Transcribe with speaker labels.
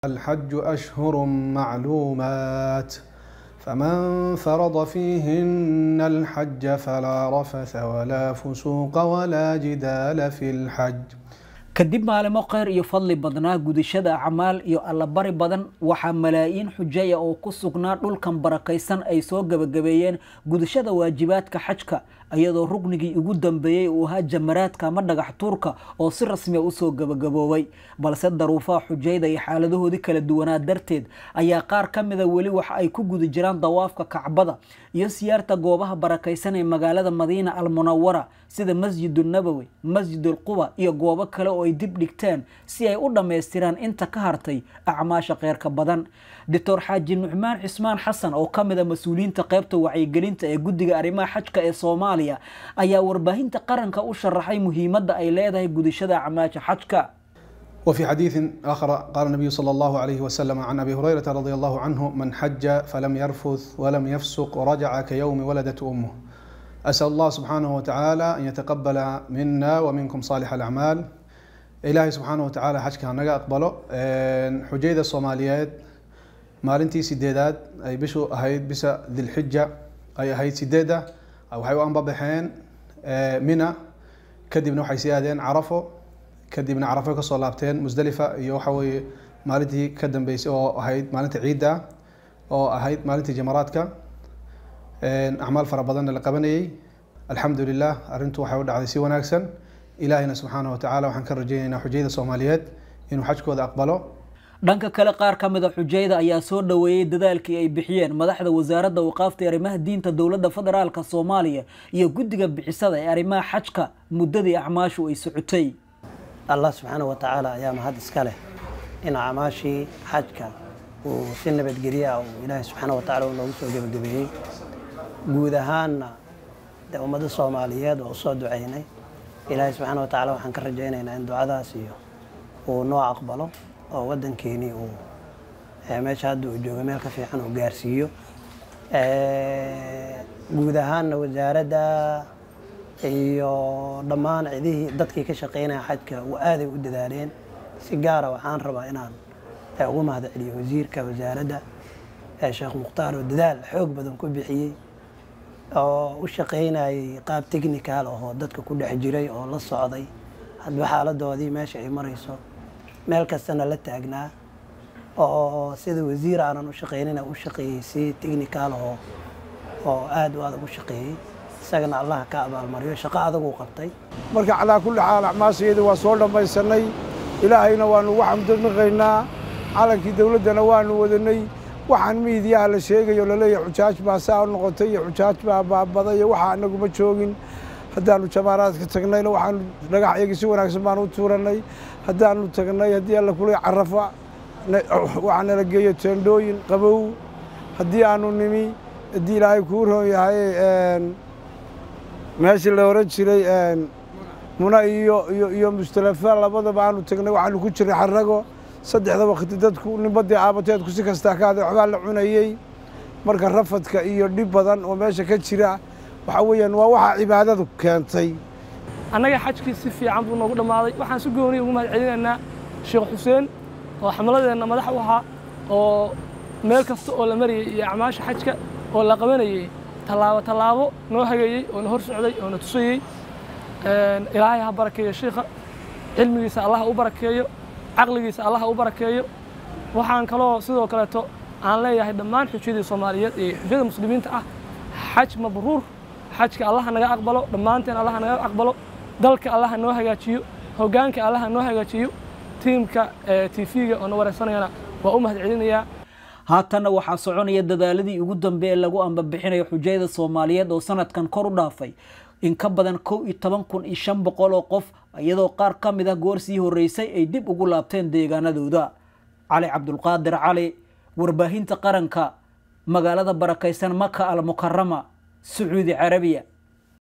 Speaker 1: الحج أشهر معلومات فمن فرض فيهن الحج فلا رفث ولا فسوق ولا جدال في الحج
Speaker 2: kadib maalimo kheyr iyo fadli badnaa gudashada acmaal iyo allabari badan waxaa malaayiin xujaya oo ku sugnaa dhulkan barakaysan ay soo gebagabeeyeen gudashada waajibaadka xajka iyadoo rugnigii ugu dambeeyey uu ahaa jamaraadka ama dhagax tuurka oo si rasmiya usoo gebagaboobay balse daruufaha xujayda iyo xaaladahoodii kala duwanaa darteed ayaa qaar ka mida weli waxa ay ku guda jiraan dawaafka kacbada iyo siyaarta goobaha barakaysan ee magaalada madiina almunawara sida masjidu nabowi masjidul quba iyo goobo kale oo ay dib dhigteen si ay u dhammaystiraan inta ka hartay acmaasha kheyrka badan doctor xaaji nucmaan cismaan xasan oo ka mid a mas-uuliyiinta qaybta wacyigelinta ee guddiga arrimaha xajka ee soomaaliya ayaa warbaahinta qaranka u sharaxay muhiimadda ay leedahay gudashada acmaasha xajka
Speaker 1: وفي حديث آخر قال النبي صلى الله عليه وسلم عن أبي هريرة رضي الله عنه من حج فلم يرفث ولم يفسق رجع كيوم ولدت أمه أسأل الله سبحانه وتعالى أن يتقبل منا ومنكم صالح الأعمال إلهي سبحانه وتعالى حجك هنجا أقبله حجيدة الصوماليات maalintii sideedaad ay bishu ahayd bisa dilxija ay ahayd sideeda waxay u anbabaxeen mina kadibna waxay sii aadeen carafo kadibna carafo kasoo laabteen musdalifa iyo waxa weeye maalintii ka dambeysay oo ahayd maalinta ciidda oo ahayd maalintii jamaraadka acmaal fara badanna la qabanayay alxamdu lilah arrintu waxay u dhacday si wanaagsan ilaahina subxaanahu watacaala waxaan ka rajaynaynaa xujayada soomaaliyeed inuu xajkooda aqbalo
Speaker 2: dhanka kale qaar ka mida xujayda ayaa soo dhoweeyey dadaalkii ay bixiyeen madaxda wasaaradda waqaafta ee arrimaha diinta dowladda federaalka soomaaliya iyo guddiga bixisada ee arrimaha xajka muddadii acmaashu ay socotay
Speaker 3: allah subxaana wa tacaala ayaa mahad iska leh in acmaashii xajka uu si nabadgelye ah uu ilaahay subxaana wa tacala noogu soo gebagabeeyey guud ahaanna dee ummadda soomaaliyeed oo usoo ducaynay ilaahay subxaana wa tacala waxaan ka rajaynaynaa in ducadaas iyo uu noo aqbalo oo waddankeenii uu meesha hadda uu joogo meel ka fiican uu gaarsiiyo guud ahaanna wasaaradda iyo dhammaan cidihii dadkii ka shaqeynaya xajka aaday u dadaaleen si gaara waxaan rabaa inaan ugu mahad celiyo wasiirka wasaaradda sheekh mukhtaar oo dadaal xoog badan ku bixiyey oo u shaqeynayay qaab technical ahoo dadka ku dhex jiray oo la socday hadba xaaladoodii meesha ay marayso meel kastana la taagnaa oo sida wasiir aanan u shaqeynina u shaqeeyey si technical oo oo aada u adag u shaqeeyey isagana allah ka abaalmariyo shaqo adaguu qabtay
Speaker 4: marka calaa kulli xaal acmaashayada waa soo dhammaysanay ilaahayna waanu ugu xamdinaqaynaa calankii dowladdana waanu wadanay waxaan miidiyaha la sheegayo laleeyahay xujaaj baa saa u noqotay iyo xujaaj baa baabaday iyo waxaa anaguma joogin haddaanu jamaaraadka tagnayna waxaanu dhagax iyagii si wanaagsan baanu u tuuranay haddaanu tagnay haddii alla kulay carafa waxaa nala geeyo teendhooyin qabow haddii aanu nimi haddii ilaahay kuu roon yahay meeshii la oran jiray muna iyo iyo iyo mustalafa labadaba aanu tagnay waxaanu ku jiray xarago saddexda wakti dadku nimbadii aabateedku si kastaa ka haday waxbaa la cunayey marka rafadka iyo dhib badan oo meesha ka jira waxa weeyaan waa waxaa cibaadadu keentay
Speaker 5: annaga xajkii si fiican buu noogu dhammaaday waxaan si gooniya ugu mahad celinaynaa sheekh xuseen oo xamladeenna madax u ahaa oo meel kasta oo la marayay iyo acmaasha xajka oo la qabanayey tallaabo tallaabo noo hageeyey oo na hor socday oo na tusayey ilaahay ha barakeeyo shiikha cilmigiisa allah u barakeeyo caqligiisa allah u barakeeyo waxaan kaloo sidoo kaleeto aan leeyahay dhammaan xujyadii soomaaliyeed iyo xujyada muslimiinta ah xaj mabruur xajka allaha naga aqbalo dhammaanteen allaha naga aqbalo dalka allaha noo hagaajiyo hoggaanka allaha noo hagaajiyo tiimka tv-ga oo na wareysanayana waa u mahad celinayaa
Speaker 2: haatanna waxaa soconaya dadaaladii ugu dambe ee lagu ambabixinayo xujayada soomaaliyeed oo sanadkan kor u dhaafay in ka badan kow iyo toban kun iyo shan boqol oo qof iyadoo qaar ka mid ah goor sii horreysay ay dib ugu laabteen deegaanadooda cali cabdulqaadir cali warbaahinta qaranka magaalada barakaysan maka al mukarama sacuudi carabiya